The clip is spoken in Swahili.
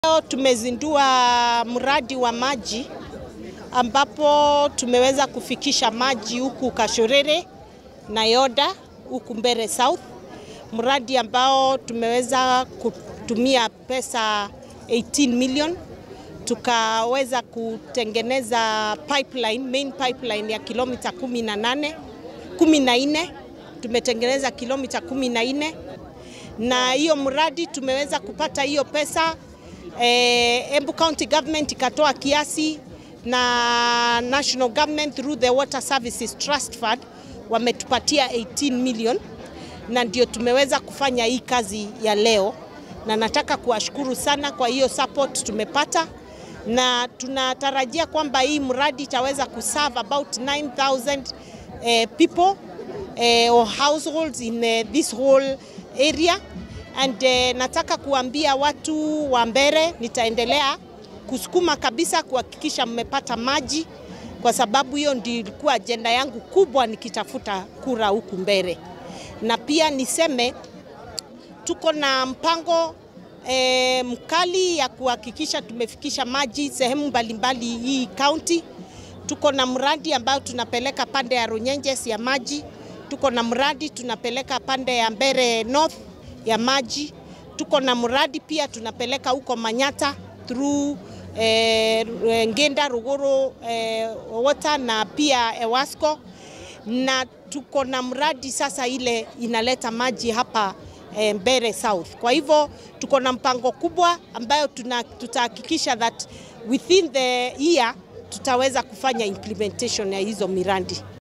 Leo tumezindua mradi wa maji ambapo tumeweza kufikisha maji huku Kashorere na Yoda huku Mbere South, mradi ambao tumeweza kutumia pesa 18 million tukaweza kutengeneza pipeline, main pipeline ya kilomita 18 14 tumetengeneza kilomita 14 na hiyo mradi tumeweza kupata hiyo pesa eh, Embu County Government ikatoa kiasi na National Government through the Water Services Trust Fund wametupatia 18 million na ndio tumeweza kufanya hii kazi ya leo, na nataka kuwashukuru sana kwa hiyo support tumepata, na tunatarajia kwamba hii mradi itaweza kuserve about 9000 eh, people eh, or households in eh, this whole area and eh, nataka kuambia watu wa Mbere, nitaendelea kusukuma kabisa kuhakikisha mmepata maji, kwa sababu hiyo ndio ilikuwa ajenda yangu kubwa nikitafuta kura huku Mbere. Na pia niseme tuko na mpango e, mkali ya kuhakikisha tumefikisha maji sehemu mbalimbali hii kaunti. Tuko na mradi ambao tunapeleka pande ya Runyenjes ya maji, tuko na mradi tunapeleka pande ya Mbere North ya maji, tuko na mradi pia tunapeleka huko Manyata through eh, Ngenda Ruguru eh, Water na pia Ewasco, na tuko na mradi sasa ile inaleta maji hapa eh, Mbere South. Kwa hivyo tuko na mpango kubwa ambayo tuna, tutahakikisha that within the year tutaweza kufanya implementation ya hizo miradi.